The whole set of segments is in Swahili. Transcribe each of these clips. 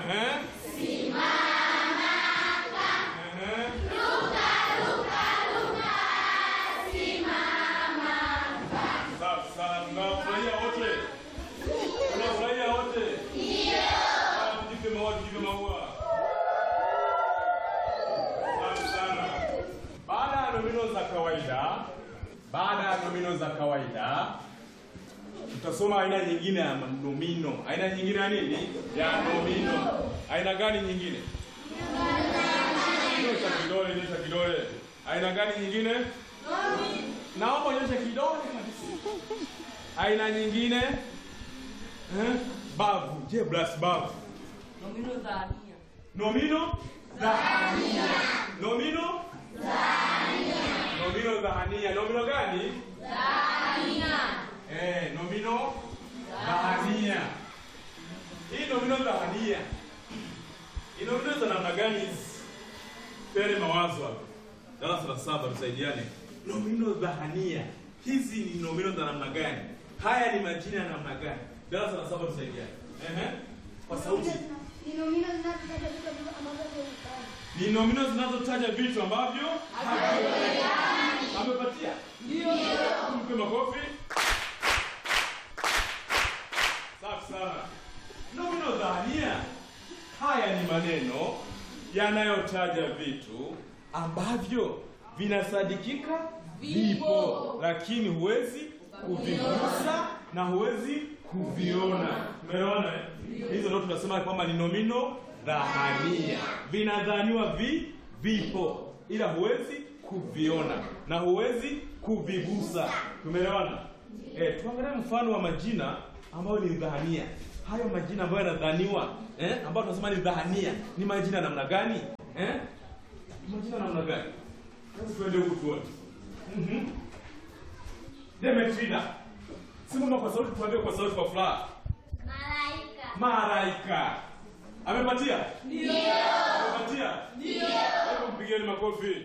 Ehe. Ehe. Safi sana, tunafurahia wote. Tunafurahia wote. Haya, Tujipe maua, tujipe maua. Safi sana. Baada ya nomino za kawaida, baada ya nomino za kawaida, tutasoma aina nyingine ya nomino. Aina nyingine ya nini? Ya nomino. Aina gani nyingine? Nyosha kidole, nyosha kidole. Aina gani nyingine? Naomba nyosha kidole kabisa. Aina nyingine? Eh? Bavu. Je, blas bavu. Nomino dhania. Nomino dhahania. Nomino Nomino dhahania. Nomino gani? Dhania. Eh, nomino dhahania. Hii nomino dhahania. Hii nomino za namna gani hizi? Pele mawazo hapa. Darasa la saba tusaidiane. Nomino dhahania. Hizi ni nomino za namna gani? Haya ni majina ya namna gani? Darasa la saba tusaidiane. Ehe. Kwa sauti. Ni nomino zinazotaja vitu ambavyo havionekani. Ni nomino zinazotaja vitu ambavyo havionekani. Amepatia? Ndio. Mpe makofi. Safi sana. Nomino dhahania. Haya ni maneno yanayotaja vitu ambavyo vinasadikika vipo, lakini huwezi kuvigusa na huwezi kuviona. Umeona? eh? Hizo ndio tunasema kwamba ni nomino dhahania. Vinadhaniwa vi vipo, ila huwezi kuviona na huwezi kuvigusa. Tumeelewana? Eh, tuangalie mfano wa majina ambayo ni dhahania. Hayo majina ambayo yanadhaniwa eh, ambayo tunasema ni dhahania, ni majina namna gani? Eh? Majina namna gani? Sasa tuende huku tuone. Mhm. Demetrina. Simama kwa sauti tuambie kwa sauti kwa furaha. Malaika. Malaika. Amepatia? Ndio. Amepatia? Ndio. Hebu mpigieni makofi.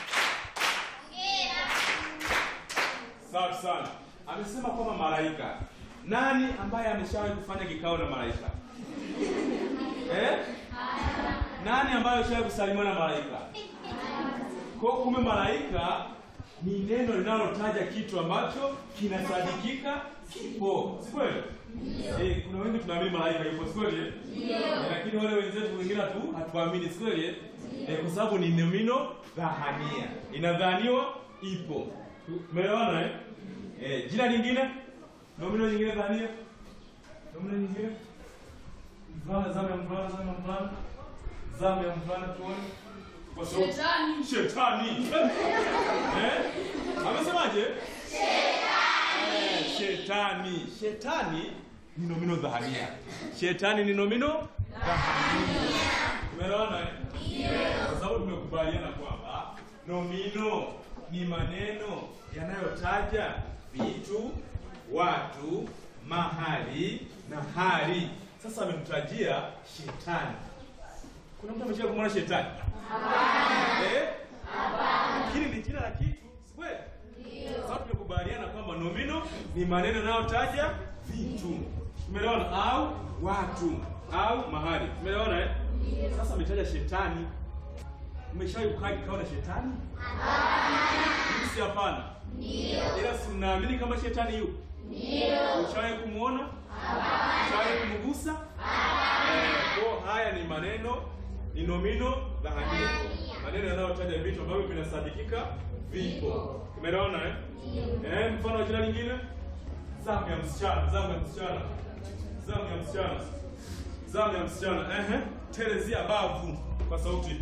Safi sana. Amesema kwamba malaika. Nani ambaye ameshawahi kufanya kikao na malaika? Eh? Nani ambaye ameshawahi kusalimiana na malaika? Kwa hiyo kumbe malaika ni neno linalotaja kitu ambacho kinasadikika kipo. Si kweli? Eh, kuna wengi tunaamini malaika yupo, si kweli? eh? Eh, lakini wale wenzetu wengine tu hatuamini, si kweli? eh? Eh, kwa sababu ni nomino dhahania. Inadhaniwa ipo. Umeelewana eh? Eh, jina lingine? Nomino nyingine dhahania? Nomino nyingine? Mvulana, zamu ya mvulana, zamu ya mvulana. Zamu ya mvulana tuone. Kwa sauti. Shetani. Shetani. eh? Amesemaje? Shetani. Shetani. Shetani ni nomino dhahania. Shetani ni nomino dhahania. Umeelewana? eh? Kwa sababu tumekubaliana kwamba nomino ni maneno yanayotaja vitu, watu, mahali na hali. Sasa ametutajia shetani. Kuna mtu amesha kumwona shetani? Eh? Lakini ni jina la kitu, si kweli? Ndio. Sasa tumekubaliana kwamba nomino ni maneno yanayotaja vitu. Tumeelewana? Au watu au mahali. Tumeelewana eh? Sasa ametaja shetani. Umeshawahi kukaa kikao na shetani? Hapana. Si hapana. Ndio. Ila si mnaamini kama shetani yupo? Ndio. Ushawahi kumuona? Hapana. Ushawahi kumgusa? Hapana. Kwa haya ni maneno ni nomino dhahania. Maneno yanayotaja vitu ambavyo vinasadikika vipo. Umeelewana eh? Eh, mfano wa jina lingine? Zamu ya msichana, zamu ya msichana. Zamu ya msichana. Zamu ya msichana. Ehe. Telezia bavu kwa sauti.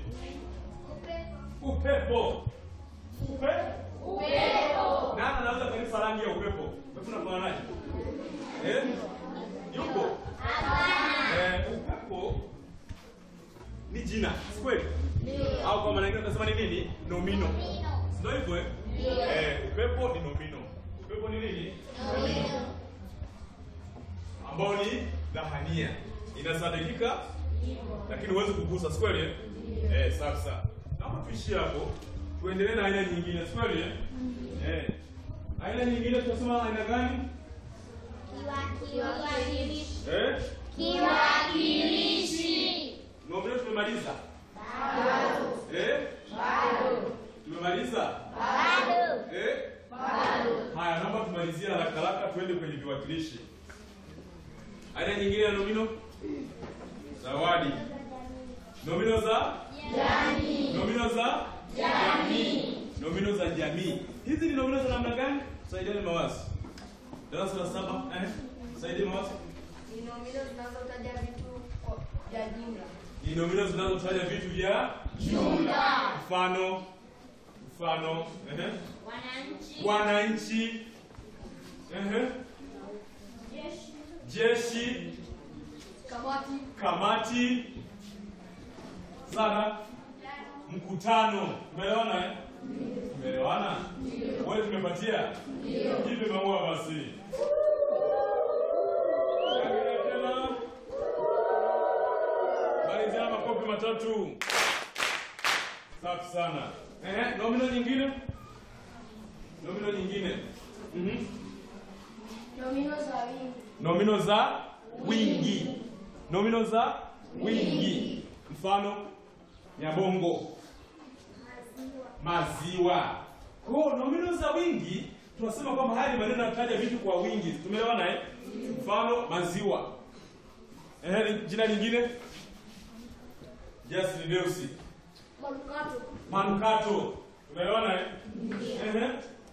Upepo. Upe? Upepo. Nani anaweza kanisa rangi ya upepo? Upepo unafananaje? Eh? Yupo? Eh, upepo ni jina, si kweli? Au kwa maana nyingine tunasema ni nini? Nomino. Ndio hivyo eh? Eh, upepo ni nomino. Upepo ni nini? Nomino. Ambao ni dhahania. Inasadikika lakini huwezi kugusa, si kweli? eh? Eh, safi sawa. Naomba tuishie hapo. Tuendelee na aina nyingine, si kweli? eh? Eh. Aina nyingine tunasema aina gani? Kiwakilishi. Eh? Kiwakilishi. nataka tuende kwenye viwakilishi. Aina nyingine ya nomino, zawadi. Nomino za jamii. Nomino za jamii. Nomino za jamii. Hizi ni nomino za namna gani? Saidieni mawazo. Darasa la saba, eh? Saidieni mawazo. Ni nomino zinazotaja vitu kwa- vya jumla. Ni nomino zinazotaja vitu vya jumla. Mfano, mfano, eh? Wananchi, Wananchi, eh? Jeshi, kamati, kamati, Sara, mkutano. Umeelewana eh? Umeelewana? Wewe tumepatia? Jipe maua basi. Shangilia tena. Malizia makofi matatu. Safi sana. Eh, nomino nyingine? Nomino nyingine. Mhm. Nomino za wingi. Nomino za wingi. Nomino za wingi. Mfano Nyabongo, maziwa. Kwa hiyo nomino za wingi tunasema kwamba haya ni maneno yanataja vitu kwa wingi. Tumeelewana eh? Mfano maziwa. Eh, jina lingine? Justin Deusi. Manukato. Manukato. Tumeelewana eh? Ehe.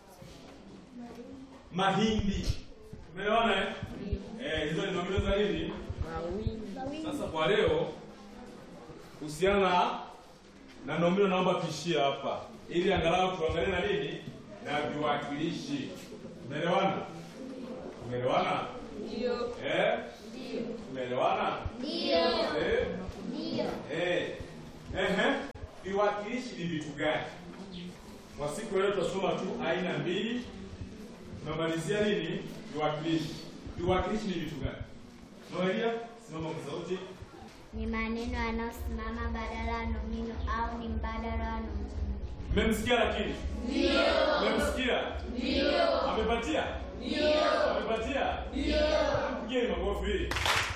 Mahindi. Tumeelewana eh? Eh, hizo ni nomino za nini? Za wingi. Sasa kwa leo kuhusiana na na nomino naomba tuishie hapa ili angalau tuangalie na nini na viwakilishi. Umeelewana? Umeelewana? ndio, Eh? Umeelewana? Ndio. Eh? Ndio. Eh. Ehe. Viwakilishi ni vitu gani? Kwa siku ya leo tutasoma tu aina mbili. Tunamalizia nini? Viwakilishi. Viwakilishi ni vitu gani? Noelia, simama kwa sauti. ni maneno yanayosimama badala ya nomino au ni mbadala wa nomino. Mmemsikia lakini? Ndio. Mmemsikia? Ndio. Amepatia? Ndio. Amepatia? Ndio. Mpigieni makofi.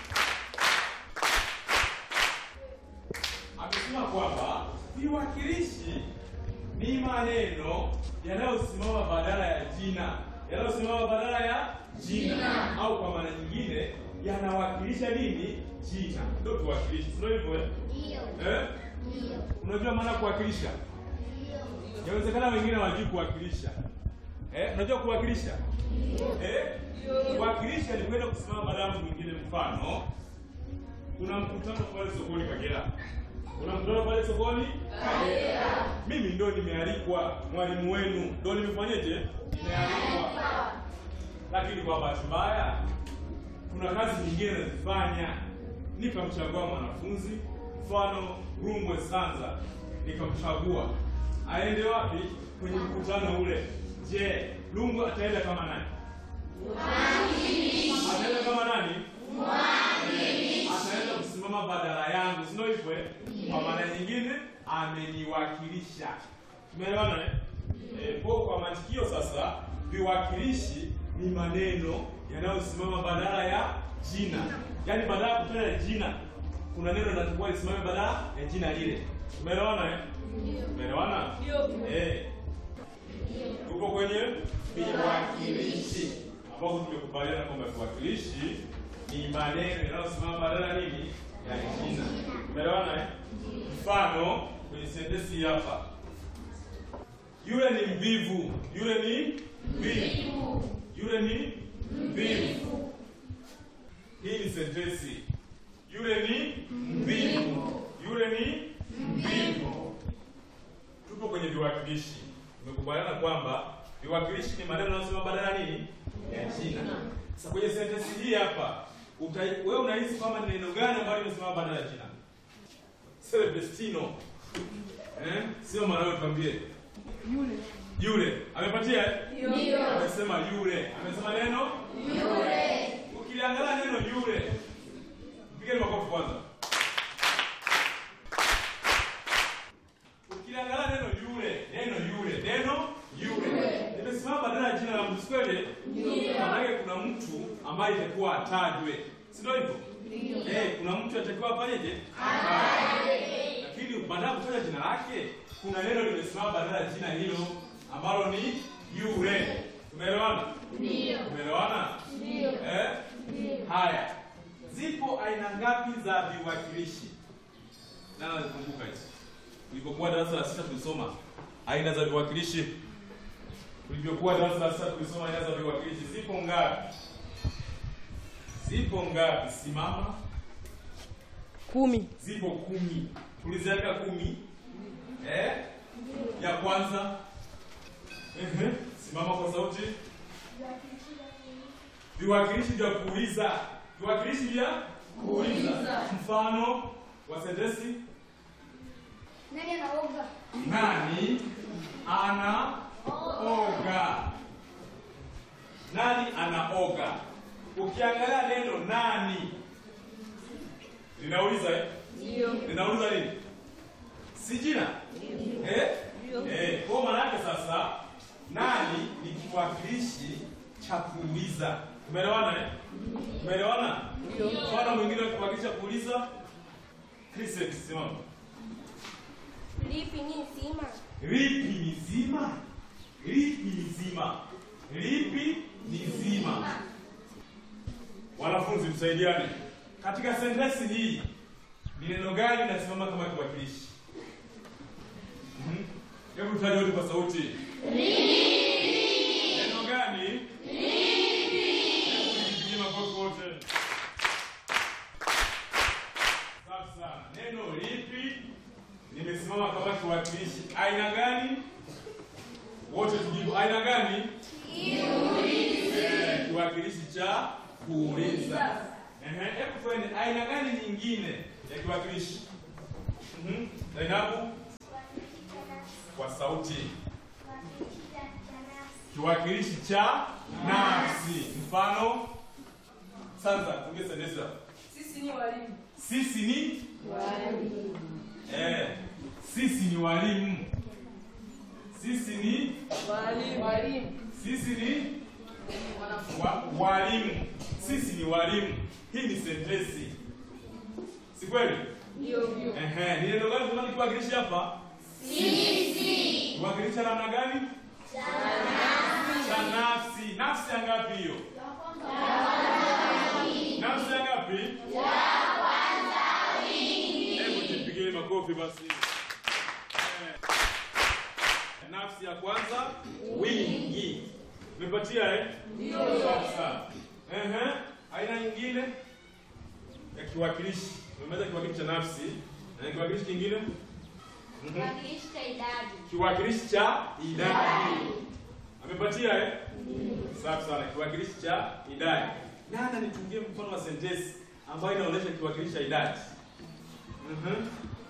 Amesema kwamba viwakilishi ni maneno yanayosimama badala ya jina, yanayosimama badala ya jina, au kwa maana nyingine yanawakilisha nini? Jina. Ndio viwakilishi, sio hivyo eh? Ndio. Eh? Ndio. Unajua maana ya kuwakilisha? Inawezekana wengine hawajui kuwakilisha. Eh, unajua kuwakilisha? Eh? Kuwakilisha ni kwenda kusimama badala ya mtu mwingine. Mfano, kuna mkutano pale sokoni Kagera. Kuna mkutano pale sokoni Kagera. Mimi ndo nimealikwa, mwalimu wenu ndo nimefanyeje? Nimealikwa. Lakini kwa bahati mbaya kuna kazi nyingine nazifanya, nikamchagua mwanafunzi, mfano Rungwe Sanza, nikamchagua aende wapi kwenye mkutano ule. Je, Rungwe ataenda kama nani? Ataenda kama nani? Ataenda kusimama badala yangu, si ndio hivyo? eh? Kwa maana nyingine ameniwakilisha. Tumeelewana eh? Eh, kwa kwa matikio sasa, viwakilishi ni maneno yanayosimama badala ya jina, yaani badala ya kutaja jina kuna neno linatakiwa lisimame badala ya jina lile. Tumeelewana eh? Tumeelewana? ndio, Eh. Tuko kwenye viwakilishi ambapo tumekubaliana kwamba viwakilishi ni maneno yanayosimama badala ya nini? Ya jina. Tumeelewana eh? Mfano kwenye sentensi hii hapa. Yule ni mvivu. Yule ni mvivu. Yule ni mvivu. Hii ni sentensi. Yule ni mvivu. Yule ni mvivu. Tupo kwenye viwakilishi. Tumekubaliana kwamba viwakilishi ni maneno yanayosema badala ya nini? Ya jina. Sasa kwenye sentensi hii hapa, uta, wewe unahisi kwamba ni neno gani ambalo limesimama badala ya jina? Celestino. Eh? Sio maana wewe tuambie. Yule. Yule. Amepatia? eh? ndio, Amesema yule. Amesema neno yule. Ukiliangalia neno yule. Mpigeni makofi kwanza. Ukiliangalia neno yule, neno yule, neno yule. Limesimama badala ya jina la mtu kweli? Ndio. Maana kuna mtu ambaye itakuwa atajwe. Si ndio hivyo? Eh, kuna mtu atakiwa afanyeje? Atajwe. Lakini badala ya kutaja jina lake, kuna neno limesimama badala ya jina hilo ambalo ni yule. Tumeelewana? Ndio. Umeelewana? Ndio. Eh? Haya. Zipo aina ngapi za viwakilishi? Nani anakumbuka hizi? Tulipokuwa darasa la sita tulisoma aina za viwakilishi. Tulivyokuwa darasa la sita tulisoma aina za viwakilishi. Zipo ngapi? Zipo ngapi? Simama. Kumi. Zipo kumi. Tuliziweka kumi. Eh? Ya kwanza. Ehe. Simama kwa sauti. Viwakilishi vya kuuliza. Viwakilishi vya kuuliza. Mfano wa sentensi Nani anaoga? nani anaoga? Nani anaoga? Ukiangalia neno nani linauliza eh? Ndio. linauliza nini? Si jina eh? Eh, kwa maana yake sasa nani ni kiwakilishi cha kuuliza. Umeelewana eh? Umeelewana? Mfano mwingine wa kiwakilishi cha kuuliza Chriset, simama. Lipi ni nzima? Lipi ni zima? Lipi ni zima? Lipi ni zima? Wanafunzi msaidiane. Katika sentensi hii ni neno gani linasimama kama kiwakilishi? Mhm. Hebu tutaje wote kwa sauti. Neno gani? Hebu tujipigie makofi wote. Safi sana. Neno lipi limesimama kama kiwakilishi? Aina gani? Wote tujibu aina gani? Eh, kiwakilishi cha kuuliza. Ehe, hebu tuende aina gani nyingine ya kiwakilishi? Mhm. Zainabu kwa sauti. Kiwakilishi cha nafsi. Mfano sasa tuongee sentensi hapo. Sisi ni walimu. Sisi ni Walimu. eh, sisi ni walimu. Sisi ni Walimu. Walimu. sisi ni Wanafunzi. wa, walimu. Sisi ni walimu. Hii ni sentensi. Si kweli? Ndio ndio. Ehe, ni neno gani tunataka kiwakilishi hapa? Sisi. Kiwakilishi namna gani? Cha nafsi. Nafsi ya ngapi hiyo? Nafsi ya ngapi? Ya kwanza wingi. Hebu jipigie makofi basi. Eh. Nafsi ya kwanza wingi. Umepatia eh? Ndio. Sawa sawa. Ehe. Aina nyingine ya kiwakilishi. Umemaliza kiwakilishi cha nafsi. Na kiwakilishi kingine? Mhm. Kiwakilishi cha idadi. Kiwakilishi cha idadi. Amepatia eh? Safi sana. Kiwakilishi cha idadi. Nani nitungie mfano wa sentensi ambayo inaonyesha kiwakilishi cha idadi? Mhm.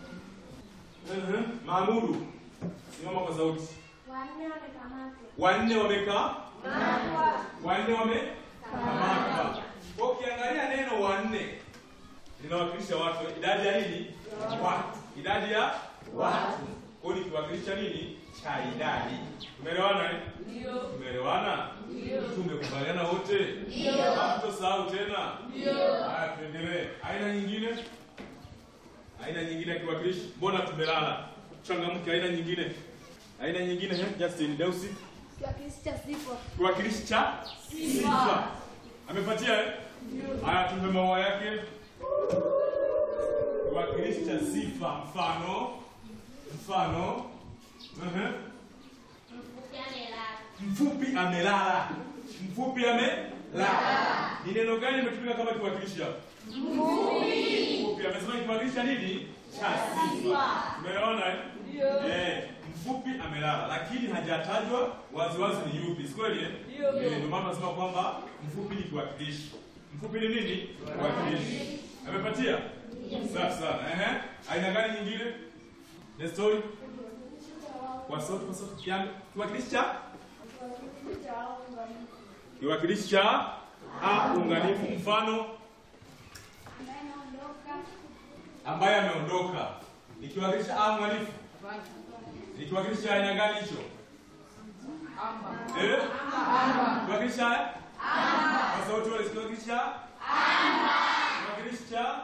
Mhm. Mahmudu. Simama kwa sauti. Wanne wamekamatwa. Wanne wamekaa? Wanne wamekamatwa. Kwa ukiangalia neno wanne linawakilisha watu, idadi ya nini? Watu. Idadi ya watu. Kwa hiyo ni kiwakilishi cha nini? Cha idadi. Tumeelewana eh? Ndio. Tumeelewana? Ndio. Tumekubaliana wote? Ndio. Hamtosahau tena? Ndio. Haya tuendelee. Aina nyingine? Aina nyingine ya kiwakilishi? Mbona tumelala? Changamke aina nyingine. Aina nyingine eh? Justin Deusi. Kiwakilishi cha sifa. Kiwakilishi cha sifa. Amepatia eh? Haya tumpe maua yake. Kiwakilishi cha sifa mfano mfano Ehe. Mfupi amelala. Mfupi amelala. Mfupi amelala. Ni neno gani limetumika kama kiwakilishi hapo? Mfupi. Amesema kiwakilishi cha nini? Cha sifa. Umeona eh? Ndio. Eh, mfupi amelala lakini hajatajwa waziwazi ni yupi. Si kweli eh? Ndio. Eh, Ndio maana tunasema kwamba mfupi ni kiwakilishi. Mfupi ni nini? Kiwakilishi. Amepatia? Safi sana. Ehe. Aina gani nyingine? The story. Kwa sauti kwa sauti kiango. Kiwakilishi cha Kiwakilishi cha waunganifu. kiwakilishi cha a unganifu mfano Ambaye anaondoka. ambaye ameondoka. Ni kiwakilishi a unganifu. Hapana. Ni kiwakilishi cha aina gani hicho? Amba. Eh? Amba. Kiwakilishi cha Kwa sauti wale kiwakilishi cha Kiwakilishi cha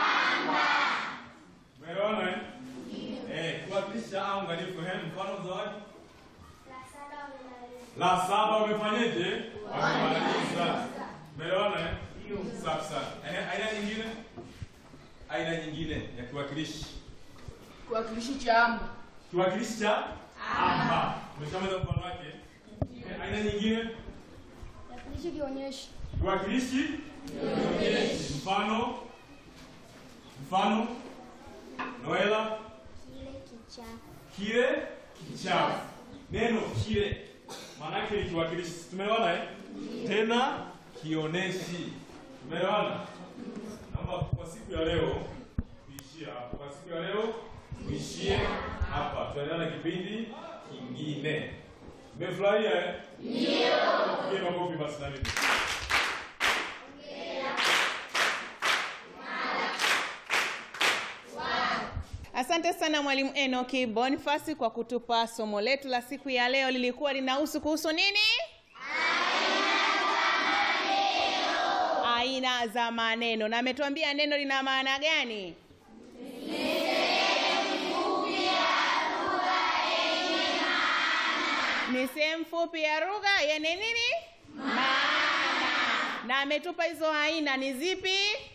Umeelewana eh? Eh, kiwakilishi cha a unganifu. Eh, mfano zawadi. La saba wamelala. La saba wamefanyeje? Wamemaliza. Umeelewana eh? Safi sana. Aina aina nyingine? Aina nyingine ya kiwakilishi. Kiwakilishi cha amba. Kiwakilishi cha amba. Umeshamaliza mfano wake? Eh, Aina nyingine? Kiwakilishi kionyeshi. Kiwakilishi kionyeshi. Mfano? Mfano? Noela? Kile kichafu. Kile kichafu. Neno kile maana yake ni kiwakilishi. Tumeelewana eh? Tena kioneshi. Tumeelewana? Naomba kwa siku ya leo tuishie hapo. Kwa siku ya leo tuishie hapa. Tuendelee na kipindi kingine. Mmefurahia eh? Ndio. Pigie makofi basi na mimi. Asante sana mwalimu Enoki Boniface kwa kutupa somo letu la siku ya leo. Lilikuwa linahusu kuhusu nini? Aina za maneno, na ametuambia neno lina maana gani? Ni sehemu fupi ya lugha yenye nini? Maana. Na ametupa hizo aina ni zipi?